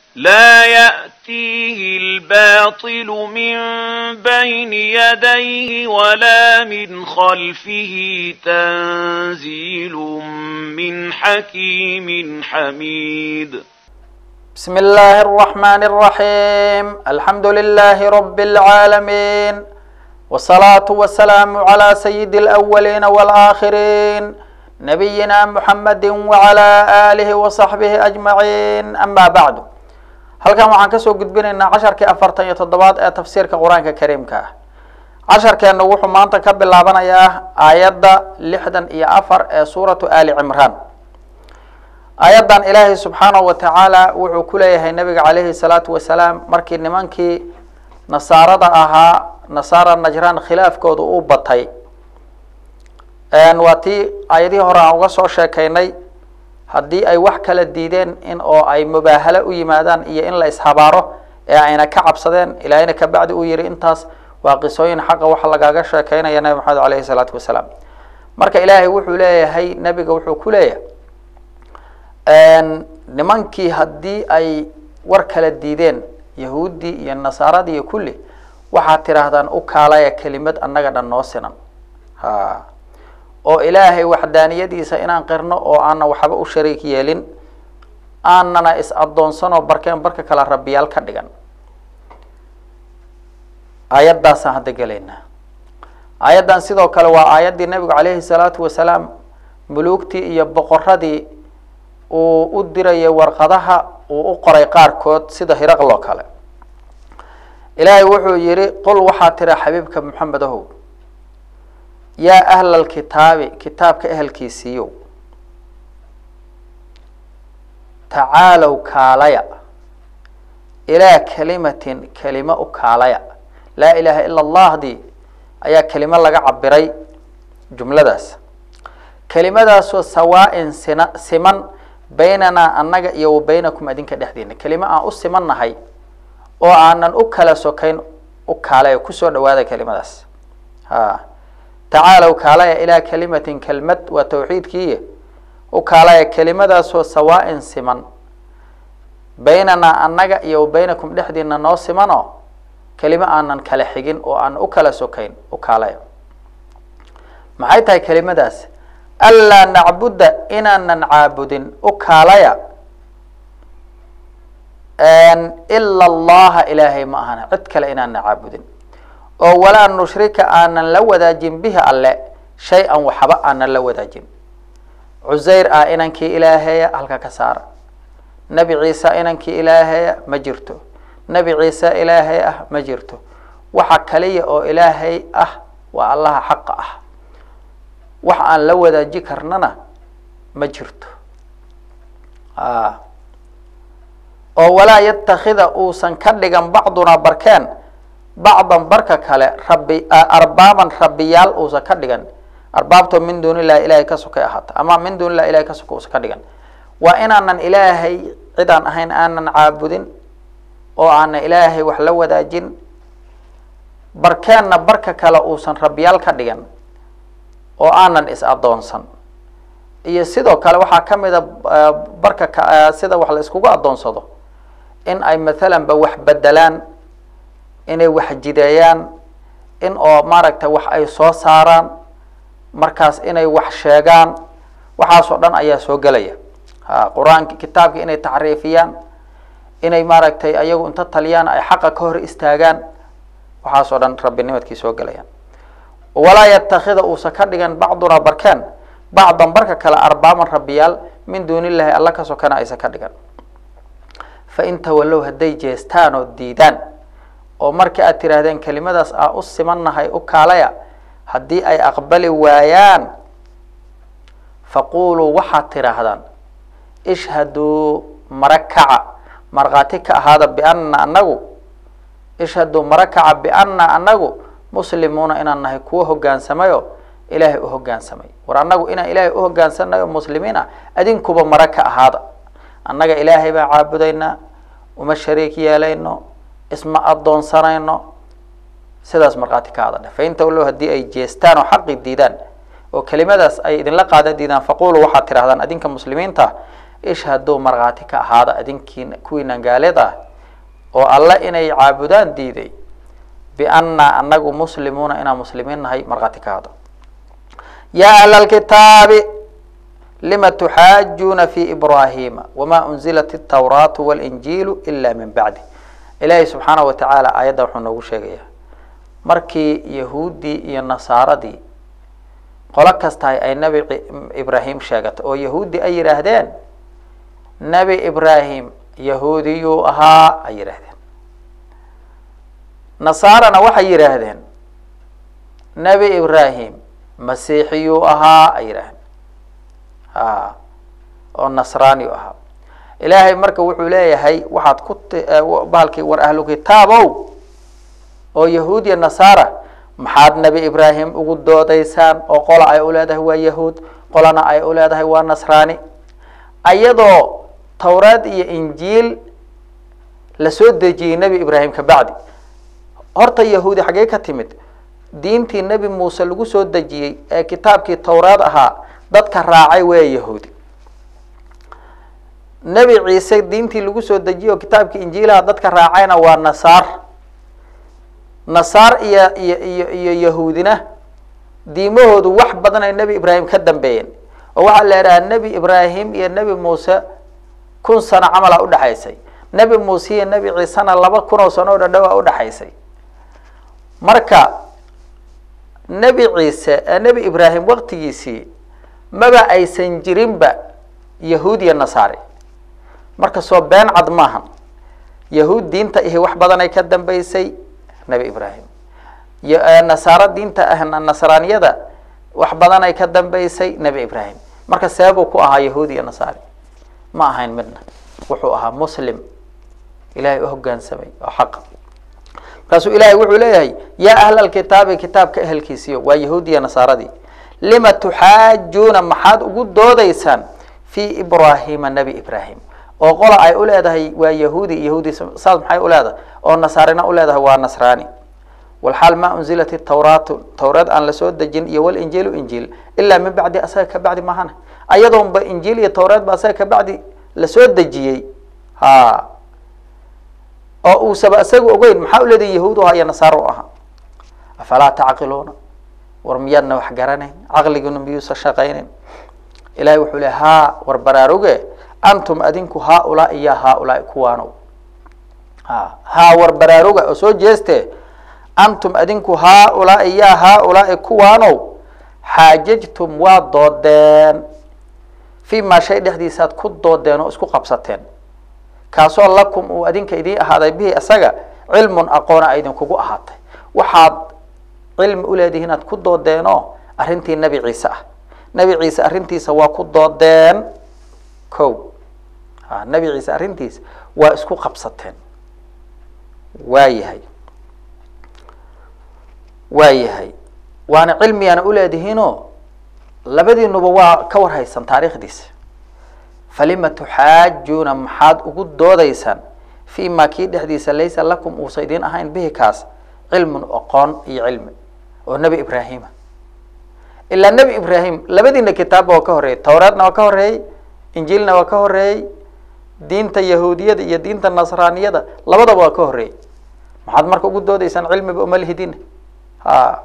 لا يأتيه الباطل من بين يديه ولا من خلفه تنزيل من حكيم حميد بسم الله الرحمن الرحيم الحمد لله رب العالمين والصلاة والسلام على سيد الأولين والآخرين نبينا محمد وعلى آله وصحبه أجمعين أما بعد halkan waxaan kasoo gudbinaynaa casharkii afartan iyo toddobaad ee tafsiirka qur-aanka kariimka ah casharkeenu wuxuu maanta ka bilaabanayaa aayadda lixdan iyo afar ee suuratu ali cimraan aayaddan ilaahay subxaanahu wa tacaala wuxuu ku leeyahay nabiga calayhi salaatu wasalaam markii nimankii nasaarada ahaa nasaara najraan khilaafkooda uu batay waa tii aayadihii hore aan uga soo sheekaynay haddii ay wax kala diideen in oo ay mubaahalo u yimaadaan iyo in la ishabaaro ee ayna ka cabsadeen ilaahayna kabacdi uu yihi intaas waa qisooyin xaqa waxa lagaaga sheekeynaya nabi maxamed alayhi salaatu wasalaam marka ilaahay wuxuu leeyahay nebiga wuxuu ku leeyahay nimankii haddii ay war kala diideen yahuuddii iyo nasaaradii iyo kulli waxaad tidhaahdaan u kaalaya kelimad annaga dhan noo sinan ha oo ilaahay waxdaaniyadiisa inaan qirno oo aanan waxba u shariik yeelin aanana is addoonsanoo barkeen barka kale rabbiyaal ka dhigan aayaddaasaan hadda gelaynaa aayaddan sidoo kale waa aayaddii nabigu calayhi salaatu wasalaam muluugtii iyo boqoradii uu u dirayay warqadaha uu u qoray qaarkood sida hiraqloo kale ilaahay wuxuu yihi qul waxaa tira xabiibka maxamed ahow yaa ahla alkitaabi kitaabka ehelkiisiiyow tacaalow kaalaya ilaa kalimatin kelimo u kaalaya laa ilaaha ila allahdii ayaa kelimo laga cabiray jumladaas kelimadaasoo sawaa-in sina siman baynanaa annaga iyo wa baynakum adinka dhexdiina kelimo aan u simannahay oo aanan u kala sokayn u kaalaya kusoo dhawaada kelimadaas ha tacaalow kaalaya ilaa kalimatin kelmad waa tawxiidkiiy u kaalaya kelimadaasoo sawaa-in siman baynanaa annaga iyo wa baynakum dhexdiina noo simanoo kelimo aanan kala xigin oo aan u kala sokayn u kaalaya maxay tahay kelimadaas anlaa nacbuda inaanan caabudin u kaalaya ila allaha ilaahay ma ahana cid kale inaanan caabudin oo walaa nushrika aanan la wadaajin bihi alle shay-an waxba aanan la wadaajin cusayr ah inankii ilaaheeya halka ka saara nebi ciise inankii ilaaheeya ma jirto nebi ciise ilaahay ah ma jirto waxa kaliya oo ilaahay ah waa allaha xaqa ah wax aan la wadaaji karnana ma jirto oo walaa yatakida uusan ka dhigan bacdunaa barkeen bacdan barka kale rabi arbaaban rabbiyaal uusan ka dhigan arbaabtoo min duuni illahi ilahay ka sokay ahaata ama min duuni illahi ilahay ka soka uusan ka dhigan waa inaanan ilaahay cidaan ahayn aanan caabudin oo aanan ilaahay wax la wadaajin barkeenna barka kale uusan rabbiyaal ka dhigan oo aanan is addoonsan iyo sidoo kale waxaa ka mida barka ka sida wax la iskugu addoonsado in ay mathalan ba wax bedelaan inay wax jideeyaan in oo maaragtay wax ay soo saaraan markaas inay wax sheegaan waxaasoo dhan ayaa soo gelaya ha qur-aanki kitaabki inay tacriifiyaan inay maaragtay ayagu inta taliyaan ay xaqa ka hor istaagaan waxaasoo dhan rabbinimadkii soo gelayaan walaa yatakida uusan ka dhigan bacdunaa barkeen bacdan barka kale arbaaban rabbiyaal min duuni illahi alla ka sokana aysan ka dhigan fa in tawallow hadday jeestaan oo diidaan oo markii aad tidhaahdeen kelimadaas aa u simannahay u kaalaya haddii ay aqbali waayaan faquuluu waxaad tidhaahdaan ishhaduu mara kaca markhaati ka ahaada bianna anagu ishhaduu mara kaca bianna anagu muslimuuna inaan nahay kuwo hogaansamayo ilaahay u hogaansamay war annagu inaan ilaahay u hogaansanayo muslimiin ah adinkuba mara ka ahaada annaga ilaahay baan caabudaynaa uma shariik yeelayno isma addoonsanayno sidaas markhaati ka hadadhe fain tawlow haddii ay jeestaan oo xaqi diidaan oo kelimadaas ay idinla qaadan diidaan faquluu waxaad tidhahdaan adinka muslimiinta ishhaduu markhaati ka ahaada adinkiina kuwiinan gaalida ah oo alle inay caabudaan diiday biannaa anagu muslimuuna inaan muslimiin nahay markhaati ka ahaada yaa ahla alkitaabi lima tuxaajuuna fi ibrahima wama unzilat altawraatu walinjiilu ila min bacdi ilaahay subxaana wa tacaala aayadda wuxuu noogu sheegayaa markii yahuuddii iyo nasaaradii qolo kastahay ay nebi ibraahim sheegatay oo yahuudi ay yidhaahdeen nebi ibraahim yahuudiyuu ahaa ay yidhaahdeen nasaarana waxay yidhaahdeen nebi ibraahim masiixiyuu ahaa ay yidhaahdeen a oo nasraaniyu ahaa ilaahay marka wuxuu leeyahay waxaad ku bahalkii war ahlu kitaabow oo yahuud iyo nasaara maxaad nebi ibraahim ugu doodaysaan oo qola ay u leedahay waa yahuud qolana ay u leedahay waa nasraani ayadoo tawraad iyo injiil lasoo dejiyey nebi ibraahim ka bacdi horta yahuudi xaggee ka timid diintii nebi muuse lagu soo dejiyey ee kitaabkii tawraad ahaa dadka raacay waa yahuudi nebi ciise diintii lagu soo dejiyey oo kitaabkii injiilaha dadka raacayna waa nasaar nasaar iyo iyo iyo iyo yahuudina diimahoodu wax badan ay nebi ibraahim ka dambeeyeen oo waxaa la idhahaa nebi ibraahim iyo nebi muuse kun sano camala udhexaysay nebi muuse iyo nebi ciisena laba kun oo sano oo dhadhowaa udhexaysay marka nebi ciise nebi ibraahim waktigiisii maba aysan jirinba yahuud iyo nasaari marka soo been cad maahan yahuud diinta ihi wax badan ay ka dambeysay nebi ibraahim nasaaro diinta ah nasraaniyada wax badan ay ka dambeysay nebi ibraahim marka seebuu ku ahaa yahuud iyo nasaari ma ahayn midna wuxuu ahaa muslim ilahay u hogaansamay oo xaqa markaasuu ilahay wuxuu leeyahay yaa ahla alkitaabi kitaabka ehelkiisiyo waa yahuud iyo nasaaradii lima tuxaajuuna maxaad ugu doodaysaan fi ibrahima nebi ibraahim oo qola ay u leedahay waa yahuudi yahuudi saas maxay u leedahay oo nasaarina u leedahay waa nasraani walxaal ma unzilat tawraatu tawraad aan lasoo dejin iyo walinjiilu injiil ilaa min bacdi asaga ka bacdi mahana ayadoonba injiil iyo tawraad ba asaga ka bacdi lasoo dejiyey ha oo uusaba isaga ogeyn maxaa uleedahay yahuud u ahaa iyo nasaar u ahaa afalaa tacqiluuna war miyaadna wax garanayn caqliguna miyuusa shaqaynayn ilahay wuxuu le haa war baraaruge antum adinku haaulaai ya haaulaai kuwaanow ha haa war baraaruga oo soo jeeste antum adinku haaulaai ya haaulaai kuwaanow xaajajtum waa doodeen fi maa shay dhexdiisaad ku doodeen oo isku qabsateen kaasoo lakum uu adinka idiin ahaaday bihi isaga cilmun aqoona a idinkugu ahaatay waxaad cilmi uleedihiin aad ku doodeenoo arrintii nebi ciise ah nebi ciise arrintiisa waa ku doodeen ko a nebi ciise arrintiisa waa isku qabsateen waa yahay waa yahay waana cilmigaana uleedihiinoo labadiinuba waa ka warhaysan taariikhdiisa falima tuxaajuuna maxaad ugu doodaysaan fi ma kii dhexdiisa laysa lakum uusa idiin ahayn bihi kaas cilmun aqoon iyo cilmi oo nebi ibraahima ilaa nebi ibraahim labadiina kitaabba waa ka horreeyey tawraadna waa ka horreeyey injiilna waa ka horreeyey diinta yahuudiyada iyo diinta nasraaniyada labadaba waa ka horreeyey maxaad marka ugu doodaysaan cilmiba uma lihidina ha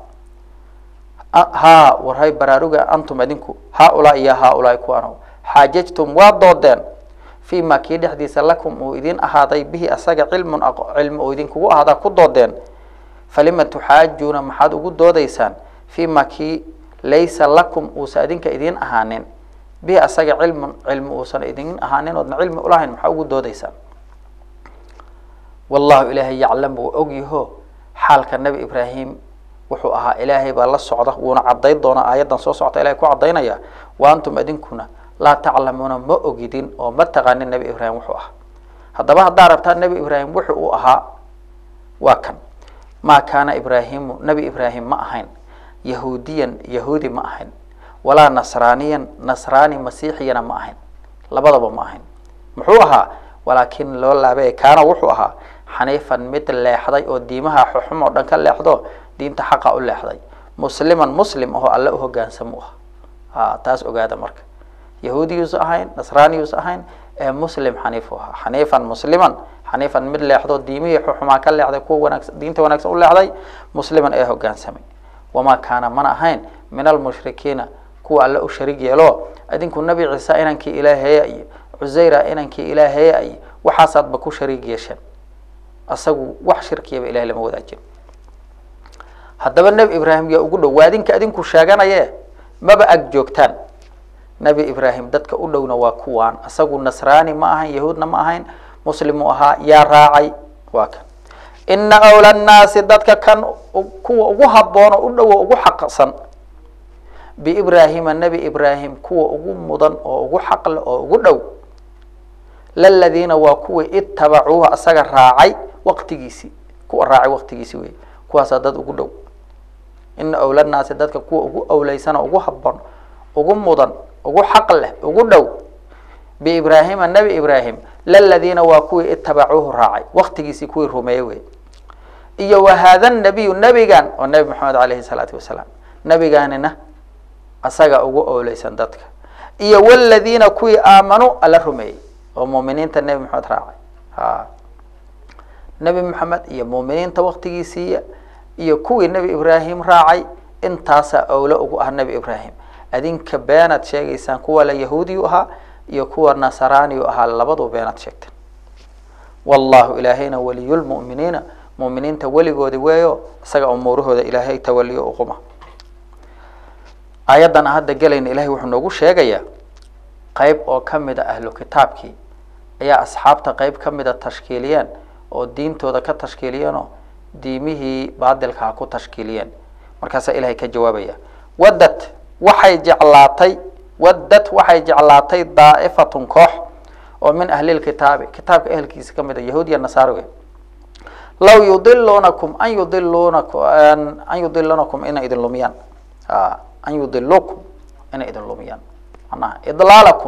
ha warhay baraaruga antum adinku haaulaa iyo haaulaai kuwaanow xaajajtum waa doodeen fi ma kii dhexdiisa lakum uu idin ahaaday bihi asaga cilmun cilmi oo idinkugu ahaadaa ku doodeen falima tuxaajuuna maxaad ugu doodaysaan fi ma kii laysa lakum uusa idinka idiin ahaanin bihi asaga cilmun cilmi uusan idin ahaanin oodna cilmi ulahayn maxaa ugu doodaysaan wallahu ilaahay yaclam wuu ogyaho xaalka nebi ibraahim wuxuu ahaa ilaahay baa la socda wuuna cadayn doonaa aayaddan soo socota ilahay ku cadaynaya wa antum idinkuna laa taclamuuna ma ogidin oo ma taqaanin nebi ibraahim wuxuu ahaa haddaba haddaa rabtaa nebi ibraahim wuxu uu ahaa waa kan maa kaana ibraahimu nebi ibraahim ma ahayn yahuudiyan yahuudi ma ahayn walaa nasraaniyan nasraani masiixiyana ma ahayn labadaba ma ahayn muxuu ahaa walaakin loo laabay kaana wuxuu ahaa xaniifan mid leexday oo diimaha xuxum oo dhan ka leexdo diinta xaqa u leexday musliman muslim ahoo alle u hogaansamo ah a taas ogaada marka yahuudiyuusa ahayn nasraaniyuusa ahayn ee muslim xaniifu ahaa xaniifan musliman xaniifan mid leexdo diimihii xumaa ka leexday kuwa wanaagsan diinta wanaagsan u leexday musliman ee hogaansamay wamaa kaana mana ahayn min almushrikiina kuwa alle u shariig yeelo adinku nebi ciise inankii ilaaheeya iyo cusayra inankii ilaaheeya iyo waxaasaadba ku shariig yeesheen asagu wax shirkiyaba ilahay lama wadaajin haddaba nebi ibraahim yaa ugu dhow waa adinka adinku sheeganaye maba ag joogtaan nebi ibraahim dadka u dhowna waa kuwaan asagu nasraani ma ahayn yahuudna ma ahayn muslimuu ahaa yaa raacay waa kan ina awla nnaasi dadka kan kuwa ugu haboono u dhowo ugu xaqsan biibraahima nebi ibraahim kuwa ugu mudan oo ugu xaqle oo ugu dhow laladiina waa kuwii itabacuuha asaga raacay waqtigiisii kuwa raacay waqtigiisii wey kuwaasaa dad ugu dhow ina awla nnaasi dadka kuwa ugu awleysan oo ugu haboon ugu mudan ugu xaq leh ugu dhow biibraahima nebi ibraahim laladiina waa kuwii itabacuuhu raacay waqtigiisii kuwii rumeeyey wey iyo wa haada nabiyu nebigan oo nebi maxamed alayhi salaatu wasalaam nebigaanina asaga ugu owleysan dadka iyo waladiina kuwii aamanuu alla rumeeyey oo muuminiinta nebi maxamed raacay ha nebi maxamed iyo muuminiinta waqtigiisiiya iyo kuwii nebi ibraahim raacay intaasaa owlo ugu ah nebi ibraahim adinka beenaad sheegaysaan kuwa la yahuudiyu ahaa iyo kuwa nasaraaniyu ahaa labadu beenaad sheegteen wallahu ilaahayna waliyulmu'miniina mu'miniinta weligoodi weeyo isaga umuurahooda ilaahay tawaliyo uquma aayaddan hadda gelayna ilahay wuxuu noogu sheegayaa qeyb oo ka mid a ahlu kitaabkii ayaa asxaabta qeyb ka mida tashkiiliyeen oo diintooda ka tashkiiliyeenoo diimihii baadilkaa ku tashkiiliyeen markaasaa ilahay ka jawaabaya waddad waxay jeclaatay waddad waxay jeclaatay daa'ifatun koox oo min ahlilkitaabi kitaabka ehelkiisa ka mid a yahuud iyo nasaariga law yudiluunakum an yudiluunaku an yudilunakum inay idin lumiyaan a an yudilukum inay idin lumiyaan manaha idlaalakum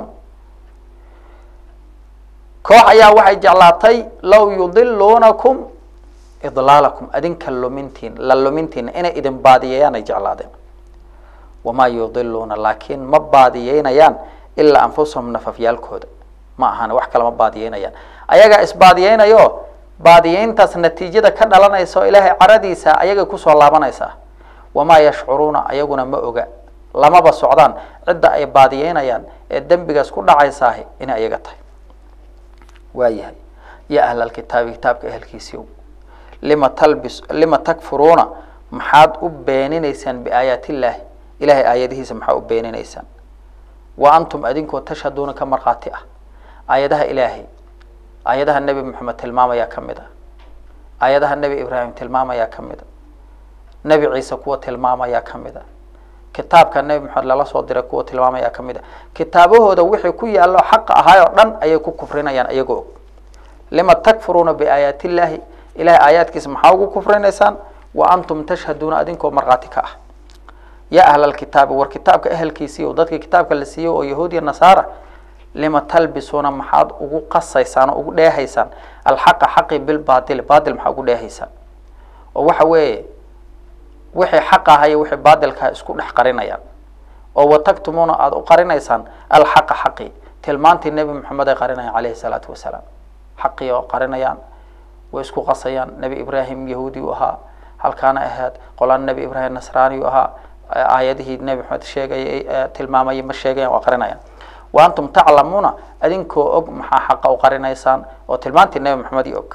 koox ayaa waxay jeclaatay law yudiluunakum idlaalakum adinka lumintiin la lumintiina inay idin baadiyeeyaan ay jeclaadeen wamaa yudiluuna laakiin ma baadiyeynayaan ilaa anfusahum nafafyaalkooda ma ahan wax kale ma baadiyeynayaan ayagaa isbaadiyeynayo baadiyeyntaas natiijada ka dhalanaysa oo ilaahay caradiisa ayagay kusoo laabanaysaa wamaa yashcuruuna ayaguna ma oga lamaba socdaan cidda ay baadiyeynayaan ee dembigaas ku dhacaysaahi inay ayaga tahay waayahay ya ahlalkitaabi kitaabka ehelkiisiiw lima talbis lima takfuruuna maxaad u beeninaysaan biaayaat illaahi ilahay aayadihiisa maxaa u beeninaysaan wa antum adinkoo tashhaduuna ka markhaati ah aayadaha ilaahay aayadaha nebi moxamed tilmaamayaa ka mid a aayadaha nebi ibraahim tilmaamayaa ka mid a nebi ciise kuwa tilmaamayaa ka mid a kitaabka nebi moxamed lala soo diray kuwa tilmaamayaa ka mid a kitaabahooda wixii ku yaallo xaqa ahaay oo dhan ayay ku kufrinayaan iyagoo og lima takfuruuna biaayaat illaahi ilahay aayaadkiisa maxaa ugu kufrinaysaan wa antum tashhaduuna adinkoo markhaati ka ah ya ahlalkitaabi war kitaabka ehelkiisiiyo dadkii kitaabka la siiyey oo yahuud iyo nasaara lima talbisuuna maxaad ugu qasaysaan oo ugu dheehaysaan alxaqa xaqi bilbaatili baatil maxaa ugu dheehaysaan oo waxa weeye wixii xaq aha iyo wixii baatilkaha isku dhex qarinayaan oo watagtumuuna aada u qarinaysaan alxaqa xaqi tilmaantii nebi moxamed ay qarinayaan caleyhi salaatu wasalaam xaqii oo qarinayaan way isku qasayaan nebi ibraahim yahuudi u ahaa halkaana ahayd qolaan nebi ibraahim nasraani u ahaa aayadihii nebi maxamed sheegayay tilmaamayay ma sheegayan waa qarinayaan wa antum taclamuuna adinkoo og maxaa xaqa u qarinaysaan oo tilmaantii nebi maxamed iyo og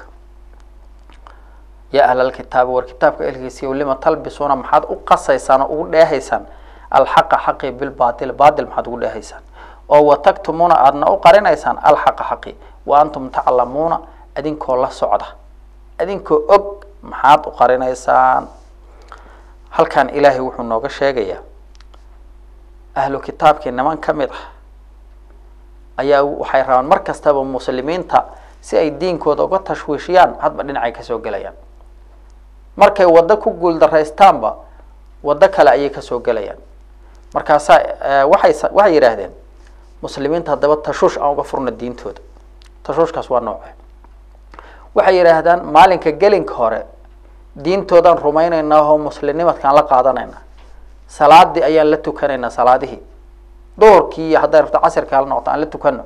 ya ahlalkitaabi war kitaabka elkiisiiyo lima talbisuuna maxaad u qasaysaan oo ugu dheehaysaan alxaqa xaqi bilbatil baatil maxaad ugu dheehaysaan oo watagtumuuna aadna u qarinaysaan alxaqa xaqi wa antum taclamuuna adinkoo la socda adinkoo og maxaad u qarinaysaan halkan ilaahay wuxuu nooga sheegayaa ahlu kitaabkii niman ka mid ah ayaa waxay rabaan mar kastaba muslimiinta si ay diinkooda uga tashwiishiyaan hadba dhinacay kasoo gelayaan markay waddo ku guuldaraystaanba waddo kale ayay kasoo gelayaan markaasaa waxay waxay yidhaahdeen muslimiinta haddaba tashuush aan uga furna diintooda tashuushkaas waa nooce waxay yidhaahdaan maalinka gelinka hore diintoodaan rumaynaynaa oo muslimnimadkaan la qaadanaynaa salaadii ayaan la tukanaynaa salaadihii duhurkii iyo hadday rabto casirka hala noqoto aan la tukano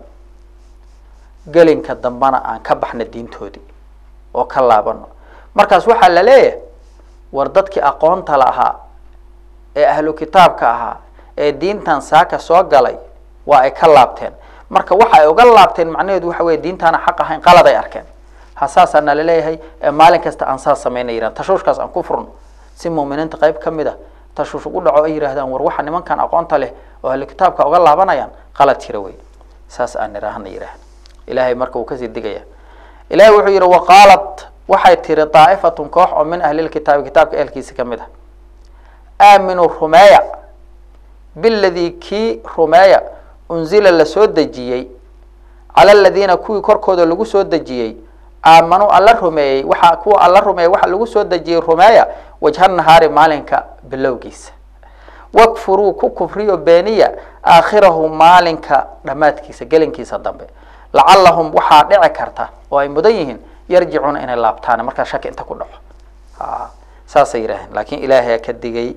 gelinka dambana aan ka baxno diintoodii oo ka laabano markaas waxaa la leeyahay war dadkii aqoonta lahaa ee ahlu kitaabka ahaa ee diintan saaka soo galay waa ay ka laabteen marka waxa ay uga laabteen macnaheedu waxa weye diintaana xaq ahayn qalad ay arkeen ha saasaa nala leeyahay ee maalin kasta aan saas samayna yidhahan tashuushkaas aan ku furno si muuminiinta qayb ka mid a tashuush ugu dhaco ay yidhahdaan war waxa nimankan aqoonta leh oo ahlu kitaabka uga laabanayaan qalad jira wey saas aan nidhaahna yidhaahda ilahay marka uu kasii digaya ilahay wuxuu yidhi waqaalat waxay tiri daa'ifatun koox oo min ahlilkitaabi kitaabka ehelkiisa ka mid ah aaminuu rumeeya biladii kii rumeeya unzila la soo dejiyey cala aladiina kuwii korkooda lagu soo dejiyey aamanuu alla rumeeyey waxa kuwa alla rumeeyey waxa lagu soo dejiyey rumeeya wajha nahaari maalinka bilowgiisa wakfuruu ku kufriyo beeniya aakhirahu maalinka dhammaadkiisa gelinkiisa dambe lacalahum waxaa dhici karta oo ay mudan yihiin yarjicuuna inay laabtaan markaa shaki inta ku dhaco saasay yidhaaheen laakiin ilaahay ka digay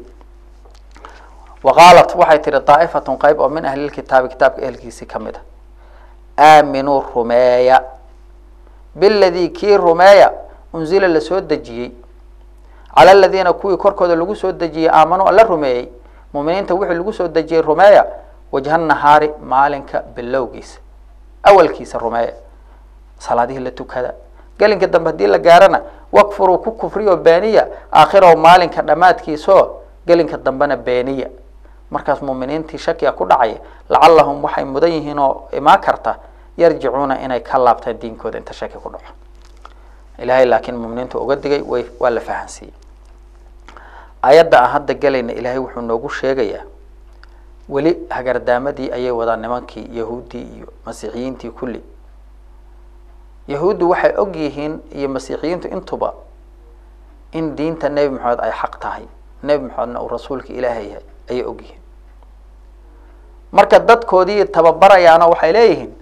waqaalat waxay tihi daa'ifatun qayb oo min ahlilkitaabi kitaabka ehelkiisii ka mid a aaminuu rumeeya biladii kii rumeeya unzila la soo dejiyey cala aladiina kuwii korkooda lagu soo dejiyey aamanuu alla rumeeyey muuminiinta wixii lagu soo dejiyey rumeeya wajha nahaari maalinka bilowgiisa awalkiisa rumeeya salaadihii la tukada gelinka dambe haddii la gaarana wakfuruu ku kufriyo beeniya aakhirahu maalinka dhammaadkiisao gelinka dambena beeniya markaas muuminiintii shakiga ku dhacaya lacalahum waxay mudan yihiin oo imaan karta yarjicuuna inay ka laabtaan diinkooda inta shaki ku dhaco ilahay laakiin muminiintu uga digay way waa la fahansiiyey ayadda aan hadda gelayna ilaahay wuxuu noogu sheegayaa weli hagardaamadii ayay wadaan nimankii yahuuddii iyo masiixiyiintii kulli yahuuddu waxay og yihiin iyo masiixiyiintu intuba in diinta nebi maxamed ay xaq tahay nebi maxamedna uu rasuulka ilaahay yahay ayay og yihiin marka dadkoodii tababarayaano waxay leeyihiin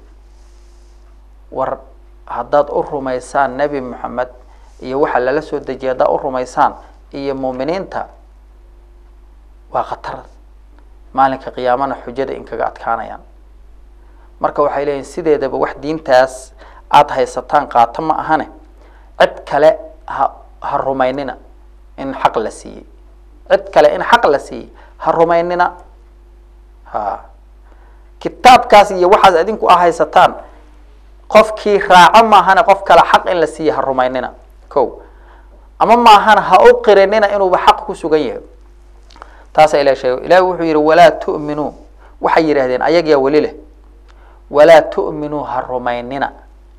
war haddaad u rumaysaan nebi moxamed iyo waxa lala soo dejiyay haddaad u rumaysaan iyo muuminiinta waa khatar maalinka qiyaamana xujada in kaga adkaanayaan marka waxay leeyihin sideedaba wax diintaas aada haysataan qaato ma ahane cid kale ha ha rumaynina in xaq la siiyey cid kale in xaq la siiyey ha rumaynina ha kitaabkaas iyo waxaas idinku a haysataan qofkii raaco maahane qof kale xaq in la siiye ha rumaynina ko ama maahana ha u qirinina inuuba xaq ku sugan yahay taasaa ilah sheegay ilahi wuxuu yihi walaa tu'minuu waxay yidhahdeen ayagiyaa weli leh walaa tu'minuu ha rumaynina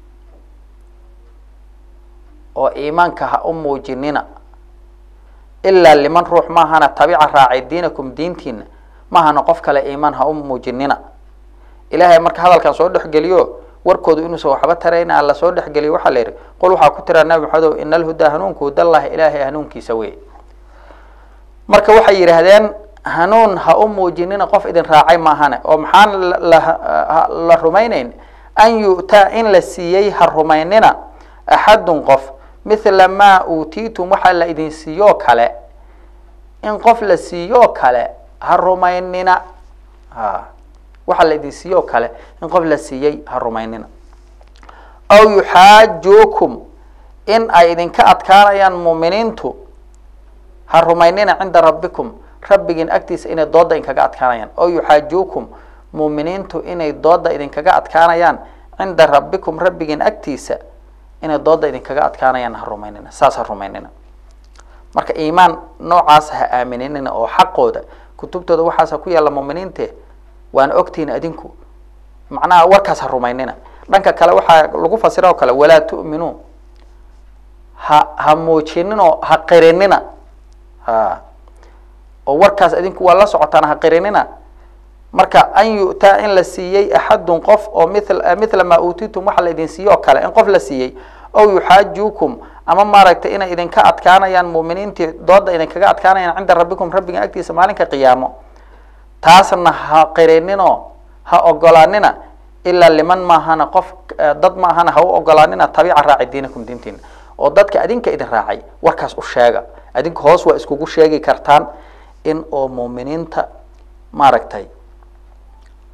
oo iimaanka ha u muujinina ilaa liman ruux maahana tabica raacay diinakum diintiina maahana qof kale iimaan ha u muujinina ilaahay marka hadalkan soo dhexgeliyo warkoodu inuusan waxba tarayna la soo dhexgeliyo waxaa la yidhi qul waxaa ku tiraa nabi maxamedow ina alhudaa hanuunku hudallahi ilaahay hanuunkiisa wey marka waxay yidhaahdeen hanuun ha u muujinina qof idin raacay maahane oo maxaan la rumaynayn an yu'taa in la siiyey ha rumaynina axadun qof mithla maa uutiitum waxaa la idin siiyoo kale in qof la siiyoo kale ha rumaynina ha waxaa la idin siiyoo kale in qof la siiyey ha rumaynina aw yuxaajuukum in ay idinka adkaanayaan muuminiintu ha rumaynina cinda rabbikum rabbigiin agtiisa inay dooda idinkaga adkaanayaan aw yuxaajuukum muuminiintu inay dooda idinkaga adkaanayaan cinda rabbikum rabbigiin agtiisa inay dooda idinkaga adkaanayaan ha rumaynina saas ha rumaynina marka iimaan noocaas ha aaminina oo xaqooda kutubtooda waxaas ha ku yaalla muuminiinte waana ogtihiin adinku macnaha warkaas ha rumaynina dhanka kale waxaa lagu fasira oo kale walaa tu'minuu ha ha muujinino ha qirinina ha oo warkaas adinku waa la socotaan ha qirinina marka an yu'taa in la siiyey axadun qof oo mil mithla maa uutitum waxa la idin siiye oo kale in qof la siiyey ow yuxaajuukum ama maaragtay inay idinka adkaanayaan muuminiintii dooda idinkaga adkaanayaan cinda rabbikum rabbiga agtiisa maalinka qiyaamo taasna ha qirinino ha ogolaanina ilaa liman maahana qof dad maahana ha u ogolaanina tabiica raaci diinakum diintiina oo dadka adinka idin raacay warkaas u sheega adinku hoos waa iskugu sheegi kartaan in oo muuminiinta maaragtay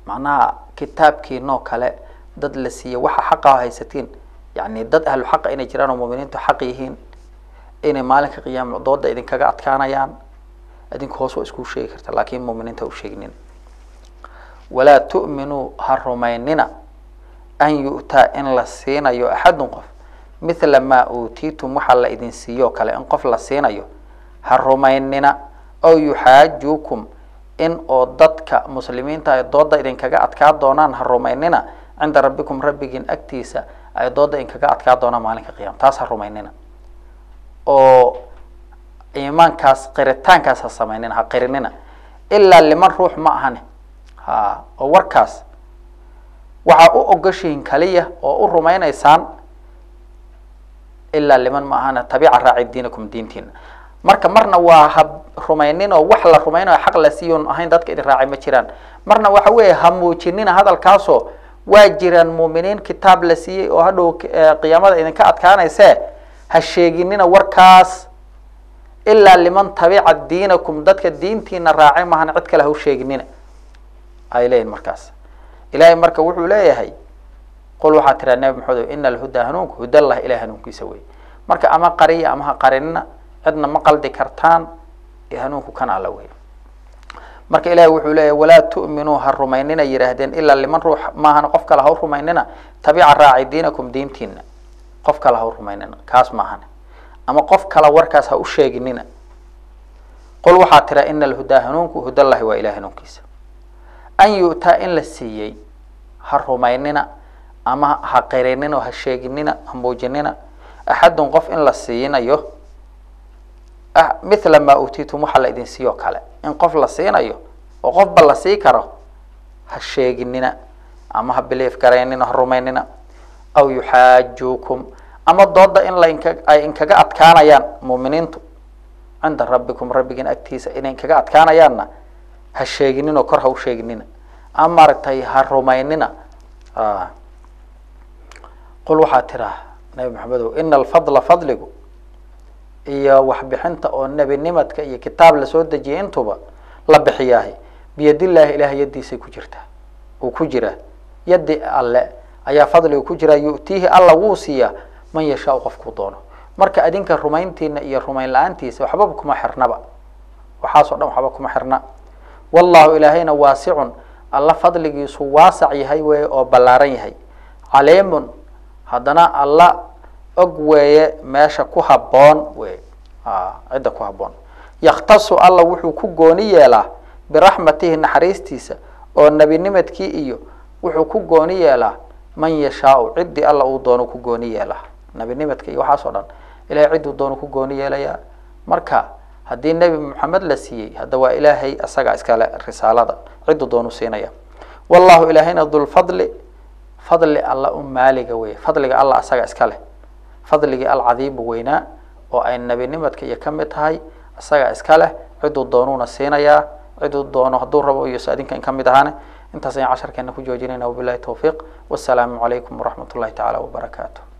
macnaha kitaabkiinoo kale dad la siiye waxa xaqa haysatiin yani dad ahlu xaqa inay jiraan oo muminiintu xaq yihiin inay maalinka qiyaama dooda idinkaga adkaanayaan idinku hoos waa isku sheegi karta laakin muminiinta u sheegnin walaa tu'minuu ha rumaynina an yu'taa in la siinayo axadun qof mithla maa uutiitum waxaa la idin siiyo o kale in qof la siinayo ha rumaynina ow yuxaajuukum in oo dadka muslimiinta ay dooda idinkaga adkaa doonaan ha rumaynina cinda rabbikum rabbigiin agtiisa ay dooda idinkaga adkaa doonaan maalinka qiyama taas ha rumaynina oo iimaankaas qiritaankaas ha samaynina ha qirinina ilaa liman ruux ma ahane ha oo warkaas waxaa u ogoshihin kaliya oo u rumaynaysaan ilaa liman ma ahane tabiica raaci diinakum diintiina marka marna waa ha rumaynin oo wax la rumaynayo xaq la siiyoon ahayn dadka idin raacay ma jiraan marna waxa weeye ha muujinina hadalkaasoo waa jiraan muuminiin kitaab la siiyey oo hadhow qiyaamada idinka adkaanayse ha sheeginina warkaas ilaa liman tabica diinakum dadka diintiina raacay mahan cid kale ha u sheeginina ay leeyihin markaas ilahay marka wuxuu leeyahay qul waxaa tiraa nabi maxamed ina alhudaa hanuunku hudallahi ilahay hanuunkiisa wey marka ama qariya ama ha qarinina cidna ma qaldi kartaan hanuunku kan alla wey marka ilahi wuxuu leeyahy walaa tu'minuu ha rumaynina yidhaahdeen ilaa liman ruux maahan qof kale ha u rumaynina tabica raaci diinakum diintiina qof kale ha u rumaynina kaas maahan ama qof kale warkaas ha u sheeginina qul waxaa tira ina alhudaa hanuunku hudallahi waa ilahay hanuunkiisa an yu'taa in la siiyey ha rumaynina ama ha qirinina oo ha sheeginina ha muujinina axadun qof in la siinayo mithla maa uutiitum waxaa la idin siiyo kale in qof la siinayo oo qofba la sii karo ha sheeginina ama ha biliif garaynina ha rumaynina aw yuxaajuukum ama dooda in la inka ay inkaga adkaanayaan muuminiintu cinda rabbikum rabbigiin agtiisa inay inkaga adkaanayaanna ha sheeginin oo kor ha u sheeginina ama maaragtay ha rumaynina qul waxaa tiraa nabi maxamedow ina alfadla fadligu iyo waxbixinta oo nebinimadka iyo kitaab lasoo dejiyay intuba la bixiyaahi biyadillaahi ilahay yaddiisay ku jirtaa uu ku jiraa yaddi alle ayaa fadliga ku jiraa yu'tiihi alla wuu siiyaa man yashaau qofkuu doono marka adinka rumayntiina iyo rumayn la-aantiisa waxbaba kuma xirnaba waxaasoo dhan waxba kuma xirna wallahu ilaahayna waasicun alla fadligiisu waasac yahay weeye oo ballaaran yahay caliimun haddana alla og weeye meesha ku habboon wey cidda ku habboon yakhtasu alla wuxuu ku gooni yeelaa biraxmatihi naxariistiisa oo nebinimadkii iyo wuxuu ku gooni yeelaa man yashaau ciddii alla uu doono ku gooni yeelaa nebinimadka iyo waxaas oo dhan ilahay cidduu doono ku gooni yeelayaa marka haddii nebi moxamed la siiyey hadda waa ilaahay isaga iskale risaalada cidduu doonu siinaya wallahu ilaahayna dulfadli fadli alla u maaliga wey fadliga alla asaga iska leh fadligii alcadiimu weynaa oo ay nebinimadka iyo kamid tahay isaga iska leh ciduu doonuuna siinayaa ciduu doono hadduu rabo iyo adinkan kamid ahaane intaas ayaan casharkeena ku joojinayna wabilahi tawfiiq wasalaamu calaykum waraxmat ullahi tacaala wabarakaatu